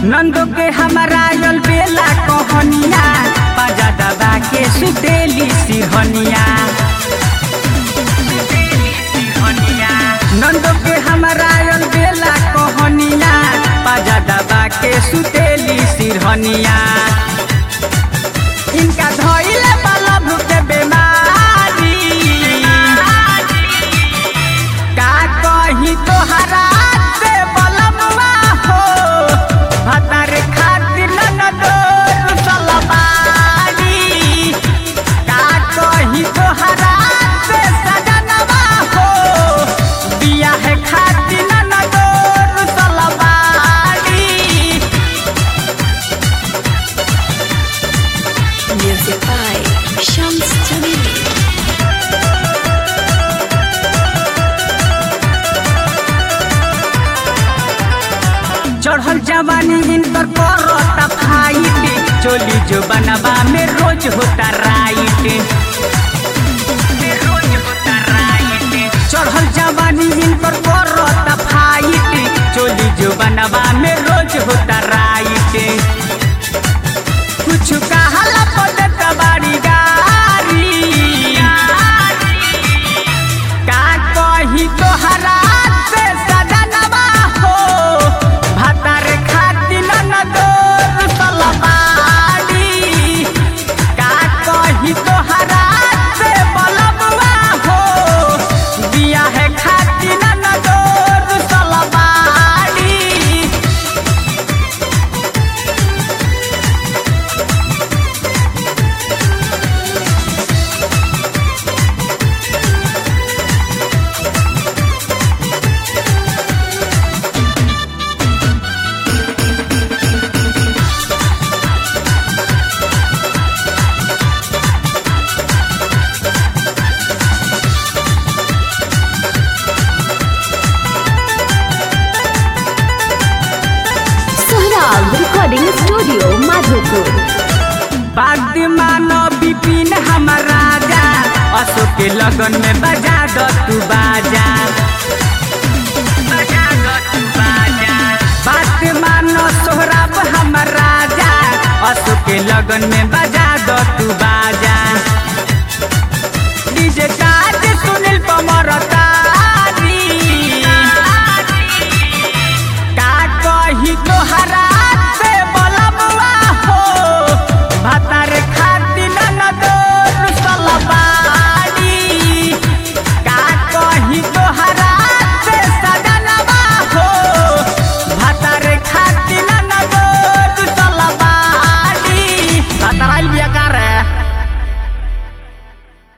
नंदो के हमारा यल बेला कहनिया पाजा दबा के सुतेली सिरहनिया नंदो के हमारा यल बेला कहनिया पाजा दबा के सुतेली सिरहनिया इनका धइले वाला भूख बेमारी का कही तोहरा से बलमवा हो भतार खातिर न दोर सलबारी का कही तोहरा से सजनवा हो बिया है खातिर न दोर सलबारी Music by Shams Jamili. चढ़ल जवानी इनकर करता फाइट चोली जो बनवा में रोज होता राइट चढ़ल जवानी इनकर करता फाइट चोली जो बनवा में रोज होता राइट कुछ कहला पदत बाड़ी गारी का कही तोहरा से सजनवा हो भतार खातिर न दोर सलबाड़ी का कही तोहरा से बलबवा हो बिया है खातिर न दोर सलबाड़ी Sohrab Recording Studio, Madhopur. बाग मानो बिपिन हमर राजा अशोक के लगन में बजा दो तू बाजा बजा दो तू बाजा बात मानो सोहराब हमर राजा अशोक के लगन में बजा दो तू बाजा